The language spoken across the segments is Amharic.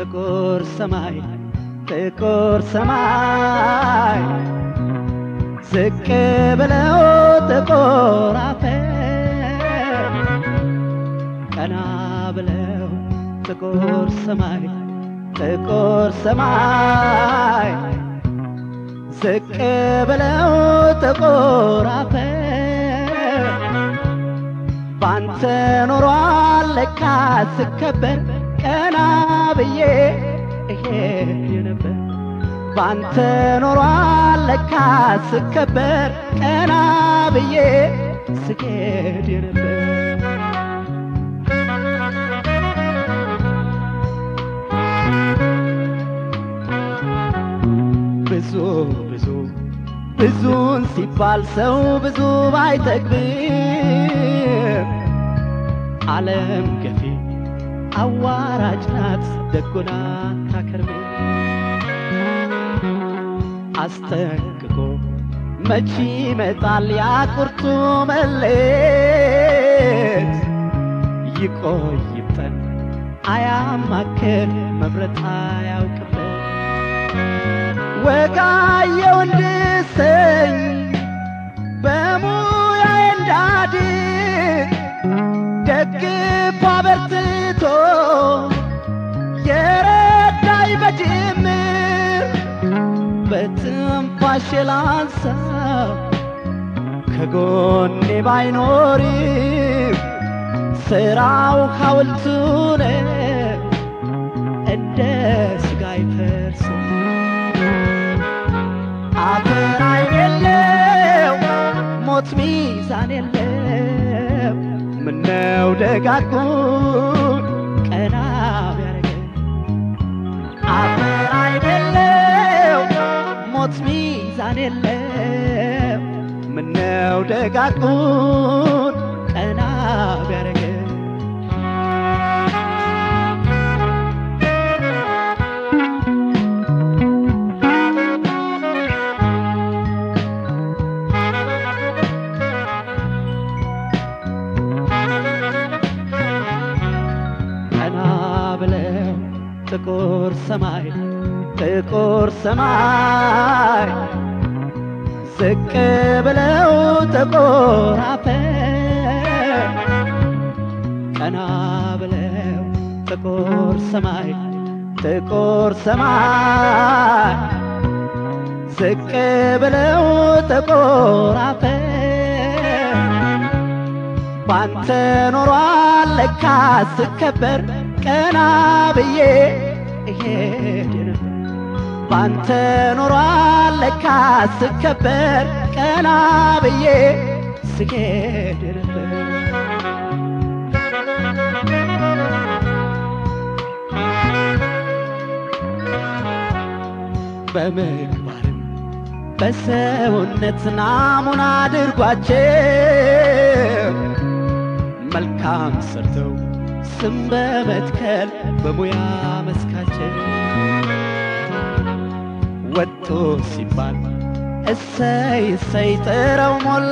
ጥቁር ሰማይ ጥቁር ሰማይ ዝቅ ብለው ጥቁር አፈር ቀና ብለው ጥቁር ሰማይ ጥቁር ሰማይ ዝቅ ብለው ጥቁር አፈር ባንተ ኖሯል ለካ ስከበር ቀና ብዬ እሄድ ነበር ባንተ ኖሯል ለካ ስከበር ቀና ብዬ ስሄድ ነበር ብዙ ብዙ ብዙን ሲባል ሰው ብዙ ባይጠግብም ዓለም ገፊ አዋራጅ ናት ደጎና ታከርም አስጠንቅቆ መቼ ይመጣል ያ ቁርጡ መሌት ይቆይብጠን አያማክር መምረጥ አያውቅበት ወጋየው እንድሰኝ በሙያዬ እንዳድግ ደግፍ አበርትቶ የረዳኝ በጅምር በትንፋሼ ላንሳ ከጎኔ ባይኖርም ስራው ሐውልቱን እንደ ስጋ አይፈርስም አፈር አይደለው ሞት ሚዛን የለው ምነው ደጋጉን ቀና ቢያረገን አፈር አይደለው ሞት ሚዛን የለው ምነው ደጋጉን ቀና ቢያረገን ቀና ብለው ጥቁር ሰማይ ጥቁር ሰማይ ዝቅ ብለው ጥቁር አፈር ቀና ብለው ጥቁር ሰማይ ጥቁር ሰማይ ዝቅ ብለው ጥቁር አፈር ባንተ ኖሯል ለካ ስከበር ቀና ብዬ እሄድ ነበር ባንተ ኖሯል ለካ ስከበር ቀና ብዬ ስሄድ ነበር በምግባርም በሰውነት ናሙና አድርጓቸው መልካም ሰርተው ስም በመትከል በሙያ መስካቸው ወጡ ሲባል እሰይ እሰይ ጥረው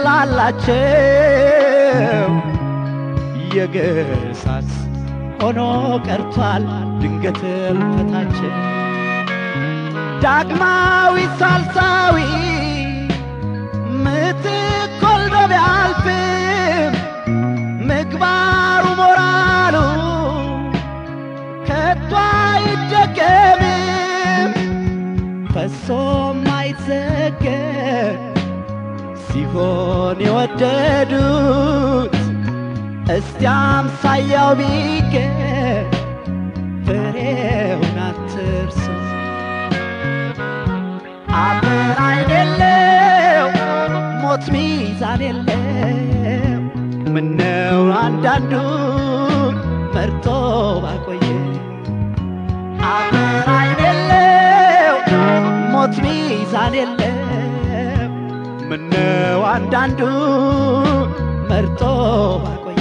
ሞላላቸው የግርሳት ሆኖ ቀርቷል ድንገት እልፈታቸው ዳግማዊ ሳልሳዊ ምትክ ወልዶ ቢያልፍም ምግባሩ ሞራሉ ከቶ አይደገምም ፈሶም አይዘገብ ሲሆን የወደዱት እስቲ አምሳያው ቢገኝ ፍሬውን አትርሱት አፈር አይደለው ሞት ሚዛን የለው ምነው አንዳንዱን መርጦ ባቆየ አፈር አይደለው ሞት ሚዛን የለው ምነው አንዳንዱን መርጦ ባቆየ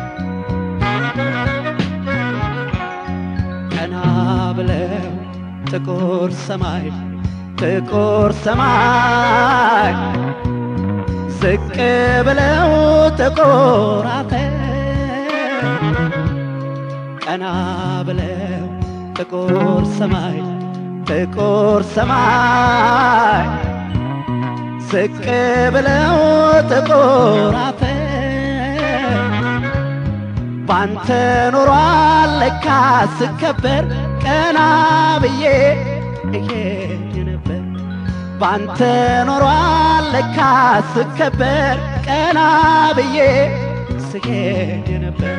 ቀና ብለው ጥቁር ሰማይ ጥቁር ሰማይ ዝቅ ብለው ጥቁር አፈር ቀና ብለው ጥቁር ሰማይ ጥቁር ሰማይ ዝቅ ብለው ጥቁር አፈር ባንተ ኖሯል ለካ ስከበር ቀና ብዬ እሄድ ነበር ባንተ ኖሯል ለካ ስከበር ቀና ብዬ ስሄድ ነበር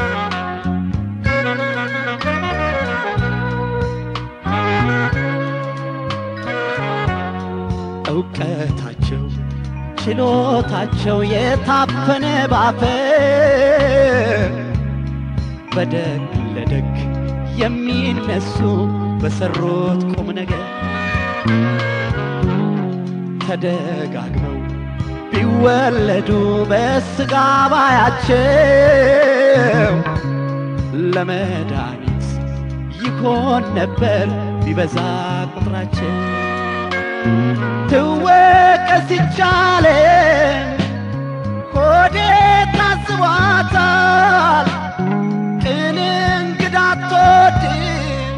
እውቀታቸው ችሎታቸው የታፈነ ባፈር በደግ ለደግ የሚነሱ በሰሩት ቁም ነገር ተደጋግመው ቢወለዱ በስጋ ባያቸው ለመድኃኒት ይሆን ነበር ቢበዛ ቁጥራቸው ትወቀስ ይቻለ ሆዴ ታስቧታል ቅን እንግዳ አትወድም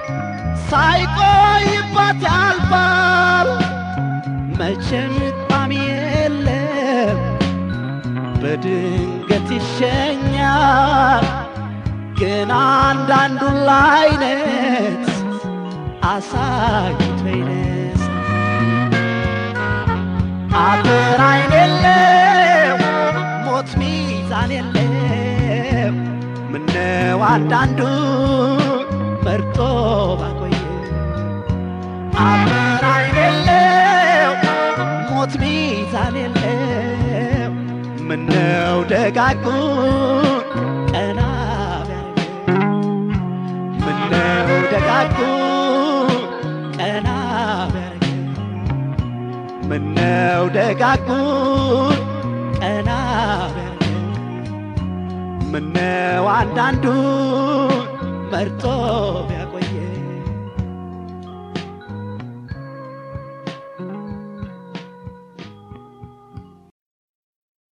ሳይቆይባት ያልፋል መቼም ጣም የለም በድንገት ይሸኛል ግን አንዳንዱን ላይነት አሳይቶ ይነሳል አጥር አይን የለው ሞት ሚዛን የለው ምነው አንዳንዱ መርጦ ባቆየ አጥር አይን የለው ሞት ሚዛን የለው ምነው ደጋጉን ቀና ቢያደርገው ምነው ደጋጉን ቀና ቢያደርገው ምነው ደጋጉን ቀና ቢያደርገው ምነው አንዳንዱን መርጦ ቢያ